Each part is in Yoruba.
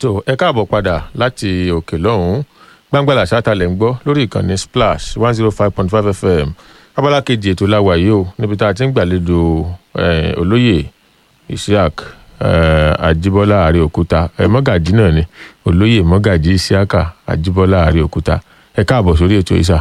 tó ẹ káàbọ̀ padà láti òkè lọ́hùn-ún gbàngbàlà ṣáàtàlẹ̀ ń gbọ́ lórí ìkànnì splash one zero five point five fm abala kejì ètò la wà yìí o níbi tá a ti ń gbàlejò eh, olóyè isiaq eh, ajibola àríòkúta eh, mọ́gàjí náà ni olóyè mọ́gàjí isiaka ajibola àríòkúta ẹ káàbọ̀ sórí ètò ìsà.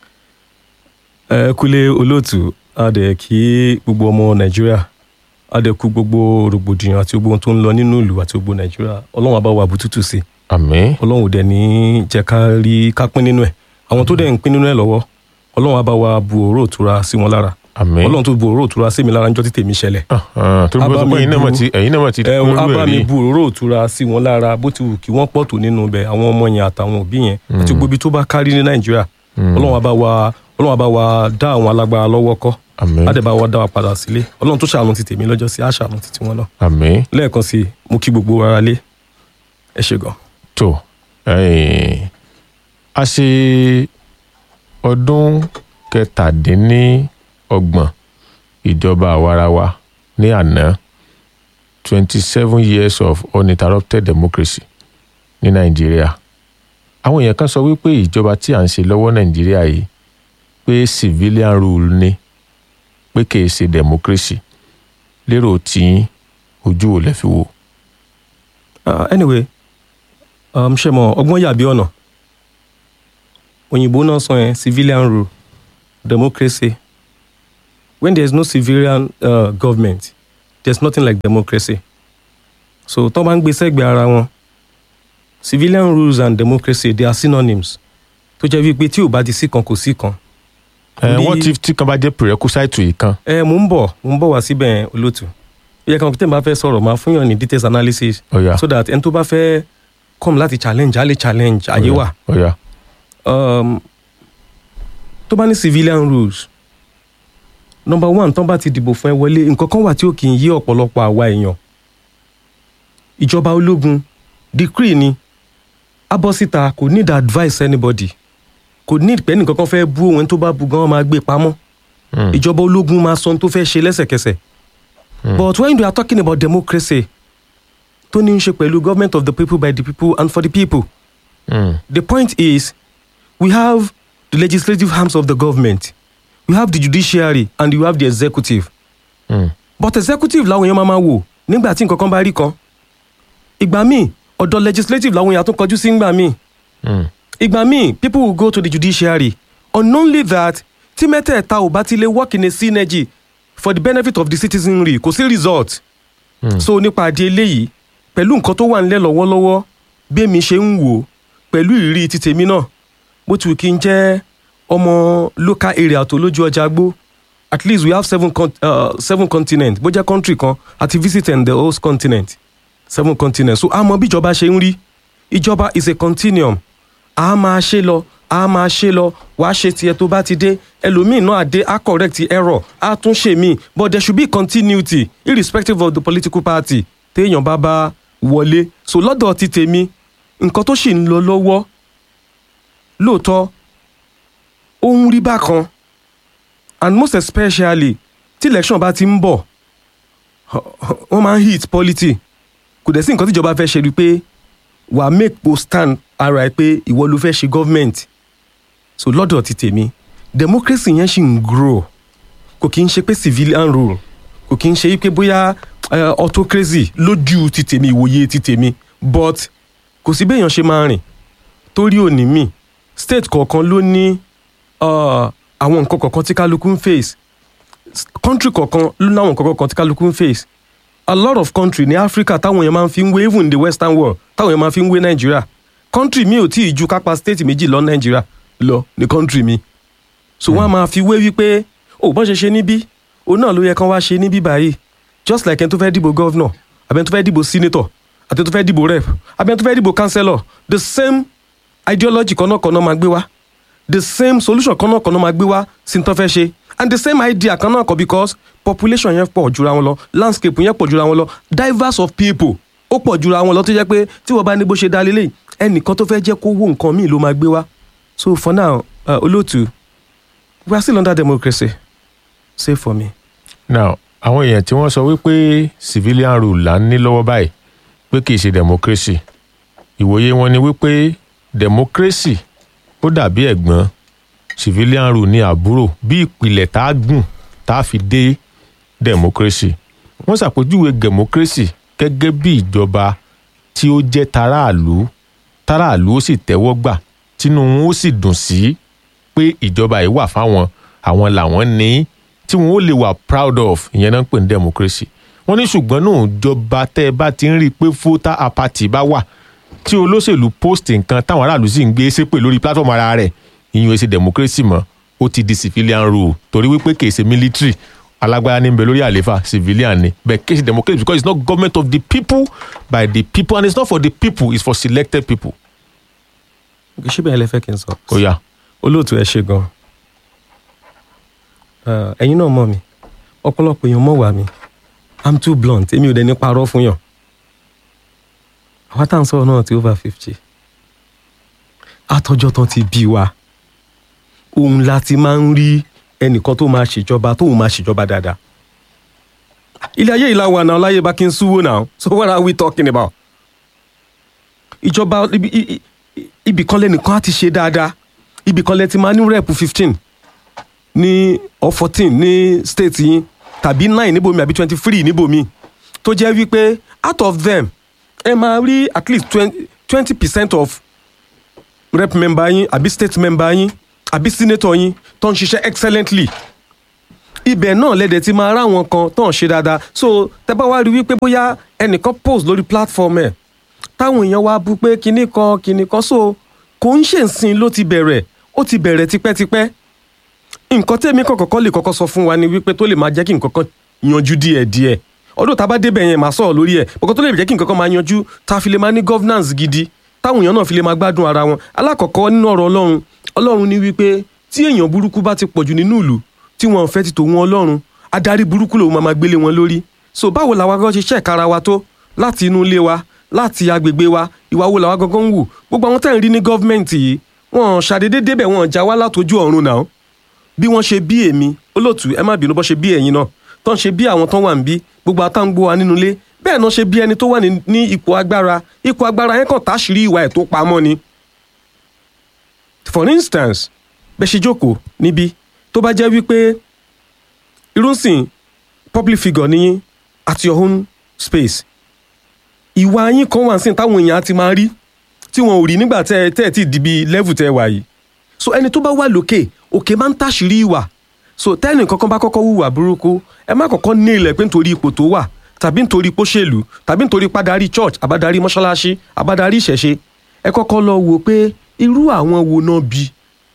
ẹ kúlé olóòtú a dẹ̀ kí gbogbo ọmọ nàìjíríà a dẹ̀ kú gbogbo rògbòdìyàn àti gbogbo ohun tó ń lọ nínú ìlú àti gbogbo nàìjíríà ọlọ́run á bá wa bùtútù sí àmín ọlọ́run ò dẹ̀ ní jẹ́ ká rí ká pín nínú ẹ̀ àwọn tó dẹ̀ ń pín nínú ẹ̀ lọ́wọ́ ọlọ́run á bá wa bu òró òtura sí wọn lára àmín. ọlọ́run tó bu òró òtura sí mi lára níjọ́ tí tèmi ṣẹlẹ̀ Ah, tó ń bọ́ sọ pé ẹ̀yin náà mọ̀ ti ẹ̀yin náà mọ̀ ti ẹ kúrú á bá ẹ̀ mi rí. bu òró òtura sí wọn lára bó ti wù kí wọ́n pọ̀ tó nínú ibẹ̀ àwọn ọmọ yẹn àtàwọn òbí yẹn àti gbogbo ibi tó bá kárí ní nàìjíríà ọlọ́run á bá wa ọlọ́run á bá wa dá àwọn alágbára lọ́wọ́ kọ́ àmín á dẹ̀ bá wa dá wa padà sílé ọlọ́run tó ṣàánú ti tèmi lọ́jọ́ sí á ṣàánú ti tiwọn náà àmín lẹ́ẹ̀kan sí i mo kí gbogbo ara lé ẹ ṣe gan. tó eh, a ṣe ọdún kẹtàdínníọgbọ̀n ìjọba àwarawa ní àná twenty seven years of uninterrupted democracy ní nàìjíríà àwọn èèyàn kan sọ wípé ìjọba tí à ń ṣe lọ́wọ́ nàìjíríà yìí pé civilian rule ni pé kìí ṣe democracy lérò tí ojú ò lè fi wò. Uh, anyway um, ṣe mọ ọgbọ́n yàbí ọ̀nà òyìnbó náà sọ yẹn civilian rule democracy when there is no civilian uh, government there is nothing like democracy so tó bá ń gbé sẹ́gbẹ̀ẹ́ ara wọn civilian rules and democracy they are synonyms tó jẹ́ wípé tí ò bá ti sí kan kò sí kan. ẹ Ní- wọ́n ti tí kan bá jẹ́ prerequisite yìí kan ẹ mò ń bọ̀ mò ń bọ̀ wá síbẹ̀ yẹn, olóòtú ó yẹ kí wọn tẹ̀ bá fẹ́ sọ̀rọ̀ máa fún yàn ní details analysis ọ̀yà so that ẹni tó bá fẹ́ come láti challenge á lè challenge ayé wà ọ̀yà um, tó bá ní civilian rules number one tó bá ti dìbò fún ẹ wọlé nǹkan kan wà tí ó kì í yé ọ̀pọ̀lọpọ̀ àwa èèyàn ìjọba ológun decree ni abọ́síta kò need advice anybody kò need pé nìkan kan fẹ́ bú òun tó bá bu gan máa gbé pamọ́ Mm. ìjọba ológun máa sọ ohun tó fẹ́ ṣe lẹ́sẹ̀kẹsẹ̀ but when you are talking about democracy tó ní í ṣe pẹ̀lú government of the people by the people and for the people Mm. The point is, we have the legislative arms of the government, we have the judiciary, and you have the executive. Mm. But executive làwọn èèyàn máa máa wò nígbà tí nǹkan kan bá rí kan. Ìgbà míì, ọ̀dọ̀ legislative làwọn èèyàn tún kọjú sí ìgbà míì. Mm. Ìgbà míì, people will go to the judiciary. Unknowingly that, tí mẹ́tẹ̀ẹ̀ta ò bá ti lè work in a synergy for the benefit of the citizenry, kò sí result. Mm. So nípa àdé eléyìí, pẹ̀lú nǹkan tó wà nílẹ̀ lọ́wọ́lọ́wọ́, bí èmi ṣe ń wò ó, pẹ̀lú ìrírí ti tèmi náà, bó ti wù kí n jẹ́ ọmọ local area tó lójú ọjà gbó at least we have seven, con uh, seven continent bó jẹ́ country kan àti visit in the host continent seven continent so a mọ bí ìjọba ṣe ń rí ìjọba is a continuum a máa ṣe lọ a máa ṣe lọ wàá ṣe tiẹ̀ tó bá ti dé ẹlòmíì náà àdé a correct error a tún ṣe míì but there should be continuity irrespective of the political party téèyàn bá bá wọlé so lọ́dọ̀ ti tèmi nǹkan tó sì ń lọ lọ́wọ́ lóòótọ́ ó ń rí bákan and most especially tí election bá ti ń bọ̀ wọ́n máa ń hit polity kò dẹ̀ sí nǹkan tíjọba fẹ́ ṣe rí pé wàá make post stand ara ẹ pé ìwọ ló fẹ́ ṣe government so lọ́dọ̀ ti tèmi democracy yẹn ṣì ń grow kò kí ń ṣe pé civilian rule kò kí ń ṣe pé bóyá eh, autocracy lójú ti tèmi ìwòye ti tèmi but kò sí béèyàn ṣe máa rìn torí òní mi state kọ̀ọ̀kan ló ní uh, àwọn nǹkan kọ̀ọ̀kan tí kálukú ń face S- country kọ̀ọ̀kan ló ní àwọn nǹkan kọ̀ọ̀kan tí kálukú ń face a lot of country ní africa táwọn èèyàn máa ń fi ń wé even in the western world táwọn èèyàn máa fi ń wé nàìjíríà country mi ò tí ì ju kápá state méjì lọ nàìjíríà lọ ní country mi so wọn a máa fi wé wípé ó bọ́n ṣe ṣe níbí òun náà ló yẹ kán wá ṣe níbí báyìí just like ẹni tó fẹ́ dìbò governor àbí ẹni tó fẹ́ dìbò senator àti ẹni tó fẹ́ dìbò rep àbí ẹni tó fẹ́ dìbò councillor the same ideology kan náà kan náà máa gbé wá the same solution kan náà kan náà máa gbé wá sí ní tó fẹ́ ṣe and the same idea kan náà kọ because population yẹn pọ̀ jura wọn lọ landscape yẹn pọ̀ jura wọn lọ diverse of people ó pọ̀ jura wọn lọ tó jẹ́ pé tí wọ́n bá ní bó ṣe dá lélẹ̀ ẹnìkan tó fẹ́ jẹ́ kó wó nǹkan míì ló máa gbé wá so for now uh, olóòtú we are still under democracy save for me. now àwọn èèyàn tí wọ́n sọ wípé civilian rule là ń ní lọ́wọ́ báyìí pé kì í ṣe democracy ìwòye wọn ni wípé democracy ó dàbí ẹ̀gbọ́n civilian rule ní àbúrò bí ìpìlẹ̀ tá a gùn tá a fi dé democracy wọ́n ṣàpèjúwe democracy gẹ́gẹ́ bí ìjọba tí ó jẹ́ taráàlú taráàlú ó sì tẹ́wọ́ gbà tínú wọn ó sì dùn sí pé ìjọba yìí wà fáwọn àwọn làwọn ní tí wọn ó lè wà proud of ìyẹn náà ń pè ní democracy wọ́n ní ṣùgbọ́n náà ìjọba tẹ́ ẹ bá ti ń rí i pé voter apathy bá wà tí olóṣèlú post nǹkan táwọn aráàlú sì ń gbé ṣépè lórí platform ara rẹ̀ ìyẹn èsì democracy mọ́ ó ti di civilian rule torí wípé kì í ṣe military alágbára ní ń bẹ lórí àléfà civilian ni but kì í ṣe democracy because it's not government of the people by the people and it's not for the people it's for selected people. ṣé bẹ́ẹ̀ lẹ fẹ́ kí n sọ. ó yá olóòtú ẹ ṣe gan ẹ̀yin náà mọ̀ mi ọ̀pọ̀lọpọ̀ èèyàn mọ̀ wá mi i'm too blunt èmi ò dẹ̀ ní parọ́ fún yàn àwa tá à ń sọ̀rọ̀ náà ti over fifty àtọ́jọ́ tán ti bí wa òun la ti máa ń rí ẹnìkan tó máa ṣèjọba tóun máa ṣèjọba dáadáa ilé ayé ìlà wà náà láyé bá kí n súwó náà so what are we talking about ìjọba ibi i- i- ibì kan lẹ́nìkan á ti ṣe dáadáa ibì kan lẹ́ ti máa ní rep fifteen ní or fourteen ní state yín tàbí nine níbòmí àbí twenty three níbòmí tó jẹ́ wípé out of them ẹ máa rí at least twenty percent of rep member yín àbí state member yín àbí senator yín tó ń ṣiṣẹ́ excellently ibẹ̀ náà lẹ́dẹ̀ tí máa ráwọn kan tó ń ṣe dáadáa so tẹ́ bá wá rí wípé bóyá ẹnìkan post lórí platform ẹ̀ táwọn èèyàn wá bú pé kinní kan kinní kan so kò ń ṣèǹsìn ló ti bẹ̀rẹ̀ ó ti bẹ̀rẹ̀ tipẹ́tipẹ́ nǹkan tẹ́mi kọ̀kọ́kọ́ lè kọ́kọ́ sọ fún wa ni wípé tó lè máa jẹ́ kí nǹkan kan yanjú díẹ̀díẹ̀ ọdún tá a bá débẹ̀ yẹn màá sọ̀rọ̀ lórí ẹ̀ bọ̀kọ́ tó lè jẹ́ kí nǹkan kan máa yanjú tá a fi lè máa ní governance gidi táwọn èèyàn náà fi lè máa gbádùn ara wọn alákọ̀ọ́kọ́ nínú ọ̀rọ̀ ọlọ́run ọlọ́run ní wípé tí èèyàn burúkú bá ti pọ̀jù nínú ìlú tí wọn ò fẹ́ ti tò wọn ọlọ́run adarí burúkú lòun máa máa gbélé wọn lórí so báwo làwa gan ṣe ṣẹ̀ka ara wa tó láti inú ilé wa láti agbègbè wa ìwà wo làwa gangan ń wù gbogbo àwọn tẹ̀ ń rí ní gọ́fìmẹ̀ntì yìí wọn ṣàdédé débẹ̀ wọn já wá látojú ọ̀run náà bí wọ́n ṣe bí èmi olóòtú ẹ má bínú bọ́ ṣe bí ẹ̀yin náà tó ń ṣe bí àwọn tó wà ń bí gbogbo àtàǹgbò wa nínú ilé bẹ́ẹ̀ náà ṣe bí ẹni tó wà ní ní ipò agbára ipò agbára yẹn kàn táṣìírí ìwà ẹ̀ tó pamọ́ ni. for instance bẹ́ẹ̀ ṣe jókòó níbí tó bá jẹ́ wípé irúnsìn public figure níyín at your own space ìwà yín kan wà sí táwọn èèyàn á ti máa rí tí wọn ò rí nígbà tẹ́ ẹ tẹ́ ẹ ti dìbì level tẹ́ ẹ wà yìí so ẹni tó bá wà lókè òkè máa ń tàṣírí ìwà so tẹ́nì kankan bá kọ́kọ́ hùwà burúkú ẹ má kọ́kọ́ ní ilẹ̀ pé nítorí ipò tó wà tàbí nítorí póṣèlú tàbí nítorí pàdarí church àbádarí mọ́ṣáláṣí àbádarí ìṣẹ̀ṣe ẹ kọ́kọ́ lọ wò pé irú àwọn wo náà bí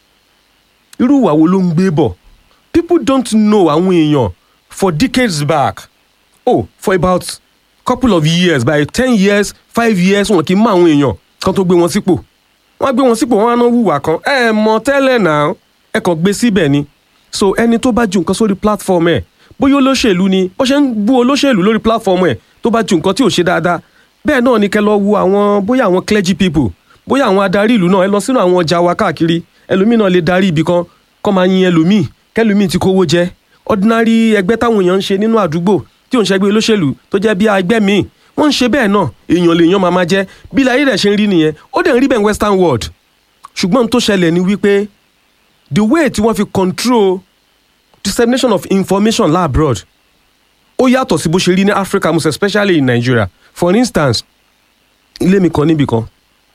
irú ìwà wo ló ń gbé bọ̀ people don't know àwọn èèyàn for decades back oh for about couple of years by ten years five years wọn kì í mọ àwọn èèyàn kan tó gbé wọn sípò wọn gbé wọn sípò wọn á ná hùwà kan ẹ mọ̀ tẹ́lẹ̀ náà ẹ kàn gbé síbẹ̀ ni so ẹni tó bá ju nǹkan sórí platform ẹ bóyá olóṣèlú ni bó ṣe ń bú olóṣèlú lórí platform ẹ tó bá ju nǹkan tí ò ṣe dáadáa bẹ́ẹ̀ náà ni kẹ́ lọ wo àwọn bóyá àwọn clergy people bóyá àwọn adarí ìlú náà ẹ lọ sínú àwọn ọjà wa káàkiri ẹlòmíì náà lè darí ibì kan kọ́ máa yin ẹlòmíì kẹlòmíì ti kówó jẹ ordinary ẹgbẹ́ táwọn èèyàn ń ṣe nínú àdúgbò tí ò ń ṣẹgbẹ́ olóṣèlú tó jẹ́ bí ẹgbẹ́ míì wọ́n ń ṣe bẹ́ẹ̀ náà èèyàn lèèyàn máa máa jẹ́ bí láyé rẹ̀ ṣe ń rí nìyẹn ó dẹ̀ ń rí bẹ́ẹ̀ western world ṣùgbọ́n tó ṣẹlẹ̀ ni wípé the way tí wọ́n fi control dissemination of information labroad ó yàtọ̀ sí bó ṣe rí ní Africa most especially in Nigeria for instance ilé mi kan níbì kan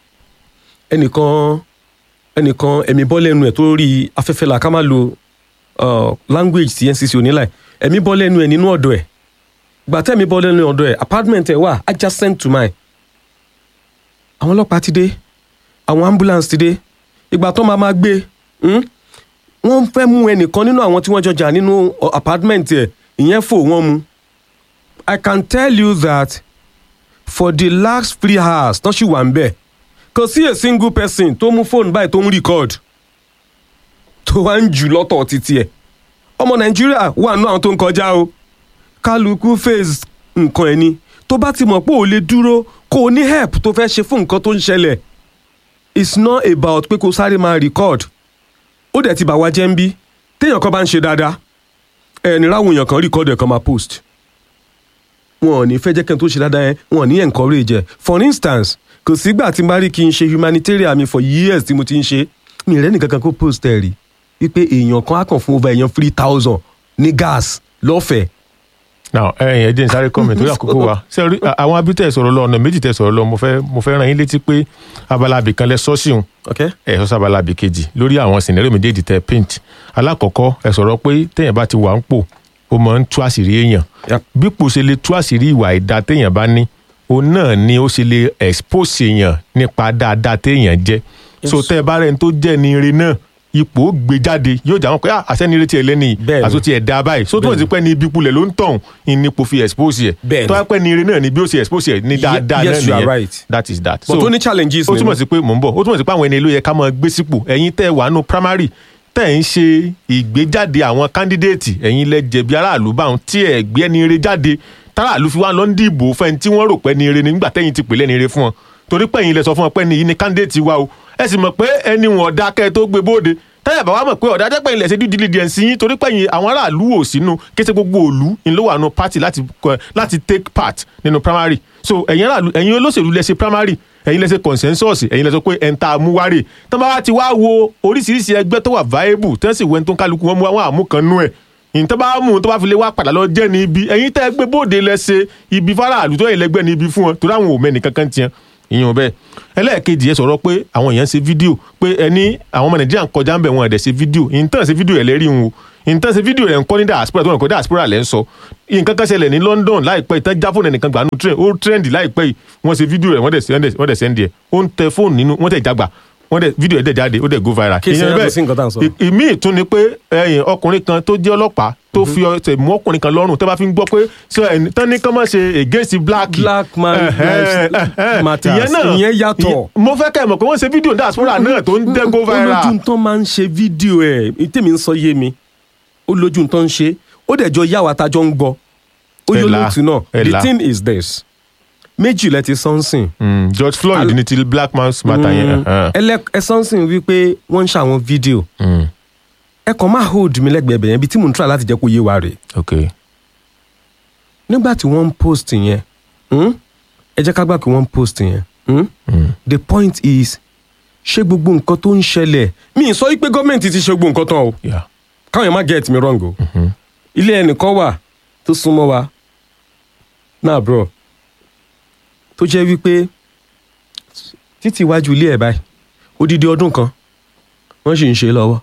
ẹnìkan ẹnìkan ẹ̀mí bọ́ lẹ́nu ẹ̀ tó rí afẹ́fẹ́ là ká má lo uh, language ti NCC onílà ẹ̀mí bọ́ lẹ́nu ẹ̀ nínú ọ̀dọ̀ ẹ̀ gbàtẹ́ mi bọ́ lẹ́nu ọ̀dọ̀ ẹ̀ apartment ẹ̀ wà adjacent to mine àwọn ọlọ́pàá ti dé àwọn ambulance ti dé ìgbà tó máa ma gbé hmm? wọ́n fẹ́ mú ẹnìkan nínú àwọn tí wọ́n jọ jà nínú uh, apartment ẹ̀ ìyẹn fò wọ́n mu I can tell you that for the last three hours tán sì wà ń bẹ̀ kò sí a single person tó mú fóònù báyìí tó ń record tó wá ń jù lọ́tọ̀ títí ẹ̀ ọmọ nàìjíríà wà nínú àwọn tó ń kọjá o kálukú face nǹkan ẹ̀ ni tó bá ti mọ̀ pé ò lè dúró kó o ní help tó fẹ́ ṣe fún nǹkan tó ń ṣẹlẹ̀ it's not about pé kó sáré máa record ó dẹ̀ ti bà wá jẹ́ ń bí téèyàn kan bá ń ṣe dáadáa ẹ̀ ní ráwọn èèyàn kan record ẹ̀ kan máa post wọn ò ní fẹ́ jẹ́ kẹ́ni tó ṣe dáadáa yẹn wọn ò ní encourage ẹ̀ for instance kò sígbà tí n bá rí kí n ṣe humanitarian mi for years tí mo ti ń ṣe mi rẹ́ nìkan kan kó post ẹ̀ rí wípé èèyàn kan á kàn fún over èèyàn three thousand ní gas lọ́fẹ̀ẹ́ now ẹ̀yin ẹ jẹ́ n sáré comment lórí àkókò wa ṣe rí àwọn abítẹ̀ sọ̀rọ̀ lọ ọ̀nà méjì tẹ̀ sọ̀rọ̀ lọ mo fẹ́ mo fẹ́ ràn yín létí pé abala abìkan lẹ sọ́ọ̀sì ok ẹ sọ sábàlá àbí kejì lórí àwọn scenario méjèèjì tẹ paint alákọ̀ọ́kọ́ ẹ sọ̀rọ̀ pé téèyàn bá ti wà ń pò ó máa ń tú àṣírí èèyàn Yep. bí pò ṣe lè tú àṣírí ìwà ìdá téèyàn bá ní òun náà ni ó ṣe lè expose èèyàn nípa dáadáa téèyàn jẹ́ so tẹ́ ẹ bá rẹ̀ ń tó jẹ́ ní ire náà ipò ó gbé jáde yóò jà wọn pé àṣẹ́ni retí ẹ lẹ́ni Bẹ́ẹ̀ni. àti ó ti ẹ̀ dá báyìí so tó wọ́n ti pẹ́ ní ibi kulẹ̀ ló ń tọ̀hún ìnípo fi expose ẹ̀ Bẹ́ẹ̀ni. tó wá pẹ́ ní ire náà ni bí ó ṣe expose ẹ̀ ní Ye- dáadáa náà yes, you are nìyẹn right. that is that. but ó ní challenges ó nínú. túmọ̀ sí pé mò ń bọ̀ ó túmọ̀ sí pé àwọn ẹni ló yẹ ká máa gbé sípò ẹ̀yin tẹ́ ẹ wà nù primary tẹ́ ẹ̀ ń ṣe ìgbéjáde àwọn candidate ẹ̀yin lẹ jẹ̀bi aráàlú báwọn tí ẹ̀ gbé ẹni ire jáde táràlú fi wá lọ ń dìbò fẹ́ni tí wọ́n rò pé ẹni ire ni nígbà tẹ́yìn ti pè lẹ́ni ire fún wọn torí pé ẹ̀yin lẹ sọ fún wọn pé ẹni yìí ni candidate wa o ẹ sì mọ̀ pé ẹni wọn ọ̀dà kẹ́ ẹ tó gbé bóde táyà bá wà mọ̀ pé ọ̀dà jẹ́pẹ́ ilẹ̀ ṣe due diligence yín torí pé ẹ̀yin àwọn aráàlú ò sínú kése gbogbo òlu ń ló wà nù party láti kọ- láti take part nínú primary so ẹ̀yin aráàlú ẹ̀yin olóṣèlú lẹ ṣe primary ẹ̀yin lẹ ṣe consensus ẹ̀yin lẹ sọ pé ẹ̀ ń ta amúwárè tán bá wá ti wá wo oríṣiríṣi ẹgbẹ́ tó wà viable tán sì wẹ́n tó ń kálukú wọn mú àwọn àmúkanú ẹ̀ ìyìn bá mú un tó bá fi lè wá padà lọ jẹ́ ní ibi ẹ̀yin tẹ́ ẹ gbé bóde lẹ ṣe ibi faraàlú tó yẹ lẹ́gbẹ́ ní ibi fún wọn torí àwọn ò mẹ́ni kankan tiẹ̀ ìyẹn ò bẹ́ẹ̀ ẹlẹ́ẹ̀kejì ẹ sọ̀rọ̀ pé àwọn èèyàn ṣe fídíò pé ẹni àwọn ọmọ nàìjíríà ń kọjá ń bẹ̀ wọn ẹ̀dẹ̀ ṣe fídíò ìyìn tán ṣe fídíò ẹ̀ lẹ́rìí wọn o ìyìn tán ṣe fídíò rẹ̀ ń kọ́ ní diaspora tó ń kọ́ diaspora lẹ́ ń sọ nǹkan kan ṣẹlẹ̀ ní London láìpẹ́ ìtàn já fóònù ẹnìkan gbà nù trend ó trend láìpẹ́ yìí wọ́n ṣe fídíò rẹ̀ wọ́n dẹ̀ send- wọ́n dẹ̀ send ẹ̀ ó ń tẹ fóònù nínú wọ́n tẹ̀ jágbà wọ́n dẹ̀ fídíò ẹ̀ dẹ̀ jáde ó dẹ̀ go viral. Kí ṣe Ìyẹn yàtọ̀ bẹ́ẹ̀, sí nǹkan tá à ń sọ. ì- ìmí ìtún ni pé ẹ̀yìn ọkùnrin kan tó jẹ́ ọlọ́pàá tó fi ọ̀sẹ̀ mú ọkùnrin kan lọ́rùn tó bá fi ń gbọ́ pé ṣé ẹni tán ní kán má ṣe against black. Black man Ẹ̀hẹ́, lives ẹ̀hẹ́. matters. ìyẹn náà Ìyẹn yàtọ̀. ìyẹn- mo fẹ́ kẹ́ ẹ̀ mọ̀ pé wọ́n ṣe fídíò diaspora náà tó ń dẹ́ go viral. olójú tó máa ń ṣe fídíò ẹ̀ tèmi ń sọ yé mi olójú tó ń ṣe ó dẹ̀ jọ yá wa tájọ́ ń gbọ́ ó yọ Ẹ̀la, lóòtú náà the ẹ̀la. thing is this méjì lẹ ti sọ́nsìn Mm, George Floyd ní ti black man's matter yẹn. ẹ̀hẹ́. ẹ sọ́nsìn wípé wọ́n ń ṣàwọn fídíò Mm, ẹ kàn máa hold mi lẹ́gbẹ̀ẹ́ bẹ̀yẹn bí tí mò ń try láti jẹ́ kó yé wa rè okay. nígbà tí wọ́n ń post yẹn hmm? ẹ jẹ́ ká gbà pé wọ́n ń post yẹn hmm? Mm, the point is ṣé gbogbo nǹkan tó ń ṣẹlẹ̀ mi ì sọ wípé gọ́ọ̀mẹ̀ntì ti ṣe gbogbo nǹkan tán o yeah. káwọn yẹn má get me wrong o Mhm. ilé ẹnìkan wà tó súnmọ́ wa náà bro tó jẹ́ wípé títí iwájú ilé ẹ̀ báyìí odidi ọdún kan wọ́n sì ń ṣe lọ́wọ́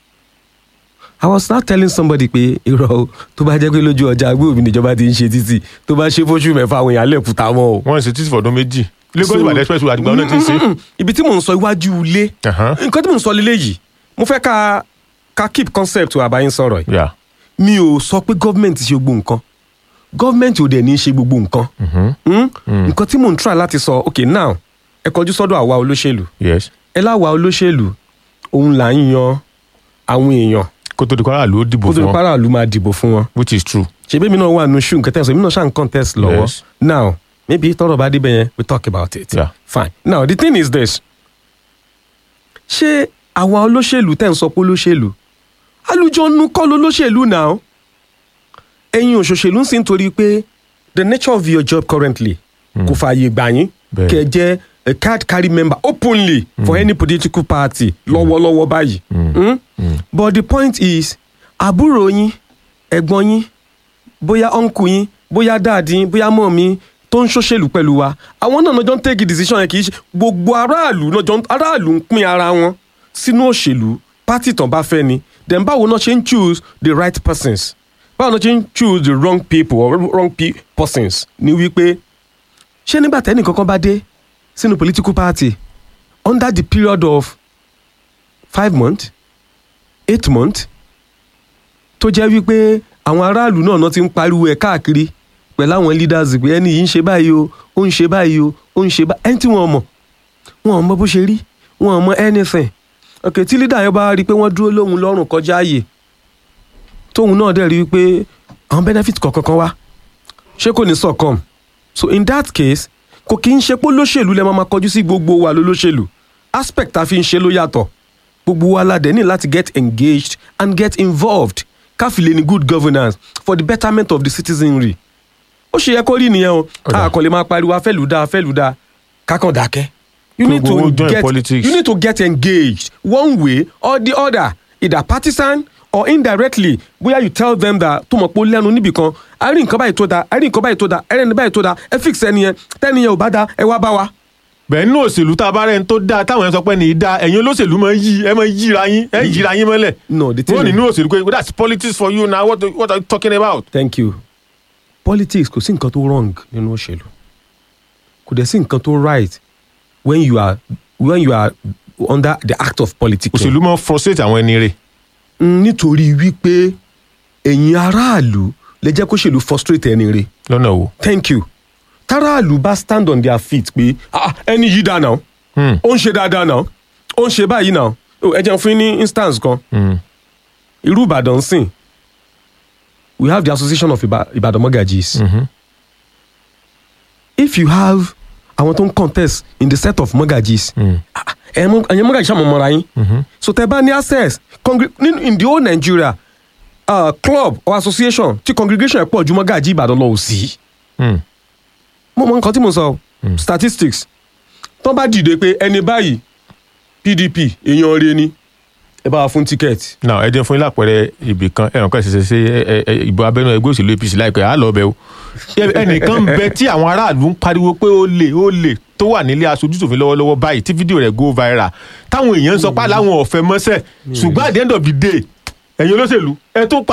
I was not telling somebody pé irọ́ o tó bá jẹ́ pé lójú ọjà agbóhùn níjọba ti ń ṣe títì tó bá ṣe fóṣù mẹ́fà àwọn èèyàn lẹ́kùtà wọn o. wọ́n ṣe títí fọdún méjì Lagos So- Ìbàdàn expressway àdìgbà náà ti ń ṣe. Mm, mm, mm. ibi tí mò ń sọ iwájú ilé Ẹ̀hán. nǹkan tí mò ń sọ lélẹ̀ yìí mo fẹ́ ká ká keep concept wa àbáyé ń sọ̀rọ̀ yìí Yeah. mi ò sọ pé gọ́ọ̀mẹ̀ntì ṣe gbogbo nǹkan gọ́ọ̀mẹ̀ntì ò dẹ̀ ní í ṣe gbogbo nǹkan Mhm. Hmm? nǹkan tí mò ń try láti sọ ok now ẹ kọjú sọ́dọ̀ àwa olóṣèlú yes. ẹ láwa olóṣèlú òun là ń yan àwọn èèyàn kó tó di kọ́ra ló dìbò kó tó fún di wọn pàrọ̀ àlù máa dìbò fún wọn which is true. ṣebí mi náà wà nù ṣù nǹkan tẹ̀sán mi náà ṣàn contest lọ́wọ́ Yes. now maybe tọrọ bá débẹ̀ yẹn we talk about it Yeah. fine now the thing is this ṣé àwa olóṣèlú tẹ̀ ń sọ pé olóṣèlú alùjọ́nu kọ́ ló lóṣèlú now ẹ̀yin òṣòṣèlú ń sìn torí pé the nature of your job currently kò fààyè gbà yín Bẹ́ẹ̀. kẹ́ ẹ jẹ́ a card carry member openly for any political party lọ́wọ́lọ́wọ́ báyìí Hmm? but the point is àbúrò yín ẹ̀gbọ́n yín bóyá ọ̀nkù yín bóyá dáàdì yín bóyá mọ̀ mi tó ń ṣòṣèlú pẹ̀lú wa àwọn náà náà jọ ń take decision yẹn kì í ṣe gbogbo aráàlú náà jọ ń- aráàlú ń pín ara wọn sínú òṣèlú pátì tán bá fẹ́ ni then báwo náà ṣe ń choose the right persons báwo náà ṣe ń choose the wrong people or wrong pe persons ni wípé ṣé nígbà tẹ́nì kankan bá dé sínú political party under the period of five months eight months tó jẹ́ wípé àwọn aráàlú náà náà ti ń pariwo ẹ̀ káàkiri pẹ̀lú àwọn leaders pé ẹni yìí ń ṣe báyìí o ó ń ṣe báyìí o ó ń ṣe báyìí ẹni tí wọ́n mọ̀ wọ́n mọ̀ bó ṣe rí wọ́n mọ̀ anything ok tí leader yẹn bá rí i pé wọ́n dúró lóhun lọ́rùn kọjá ààyè tóun náà dẹ̀ rí i pé àwọn benefit kọ̀ọ̀kan kan wá ṣé kò ní succumb so in that case kò kí ń ṣe pé olóṣèlú lẹ́ máa ma kọjú sí gbogbo wa lólóṣèlú aspect tá a fi ń ṣe ló yàtọ̀ gbogbo wa la dẹ̀ ní láti get engaged and get involved káfílẹ̀ ní good governance for the betterment of the citizenry ó ṣe yẹ kó rí nìyẹn o Ọ̀dà. a kò lè máa pariwo afẹ́lùdá afẹ́lùdá kákan dákẹ́. you Pé need gbogbo to join get politics. you need to get engaged one way or the other either partisan or indirectly bóyá you tell them that tó mọ̀ pé ó lẹ́nu níbì kan a rí nǹkan báyìí tó da a rí nǹkan báyìí tó da ẹ rí nǹkan báyìí tó da ẹ fix ẹni yẹn tẹ́ni yẹn ò bá da ẹ wá bá wa. bẹ́ẹ̀ nínú òṣèlú tá a bá rẹ̀ ń tó dáa táwọn yẹn sọ pé ní í dáa ẹ̀yin olóṣèlú máa ń yí ẹ máa ń yíra yín ẹ yíra yín mọ́lẹ̀ no the thing wọ́n is- nínú òṣèlú pé that's politics for you now what, what are you talking about. thank you politics kò sí nǹkan tó wrong nínú òṣèlú kò dẹ̀ sí nǹkan tó right when you are when you are under the act of politics. òṣèlú máa ń frustrate àwọn ẹni rẹ̀ nítorí wípé ẹ̀yin aráàlú lè jẹ́ kó ṣèlú frustrate ẹni rẹ̀ lọ́nà wo. thank you táràlú bá stand on their feet pé ah ẹni yìí dáa náà Hmm. ó ń ṣe dáadáa náà ó ń ṣe báyìí náà Oh, ẹ jẹun fún yín ní instance kan Hmm. irú ìbàdàn sìn we have the association of Iba- ibadan mortgages Mhm. if you have àwọn tó ń contest in the set of mortgages Hmm. ah, ẹ̀yin mọ- ẹ̀yin mortgage ṣàmọ̀ mọ́ra yín so tẹ bá ní access congre- nínú in the whole nigeria uh, club or association tí congregation ẹ̀ pọ̀ ju mortgage ìbàdàn lọ ò sí Hmm. mo mọ nǹkan tí mo sọ statistics tó bá dìde pé ẹni báyìí pdp èèyàn rẹ ni ẹ bá wa fún ticket now ẹ jẹ́ fún yín lápẹẹrẹ ibì kan ẹ̀ràn kan ṣẹṣẹ ṣe ẹ- ẹ- ìbò abẹ́nú ẹgbẹ́ òṣèlú apc láìpẹ́ á lọ bẹ̀ o Ẹ- ẹnìkan ń bẹ tí àwọn aráàlú ń pariwo pé ó lè ó lè tó wà nílé aṣojú ṣòfin lọ́wọ́lọ́wọ́ báyìí tí fídíò rẹ̀ go viral táwọn èèyàn ń sọ pé láwọn ọ̀fẹ́ mọ́sẹ̀ ṣùgbọ́n at the end of the day ẹ̀yin olóṣèlú ẹ tún pa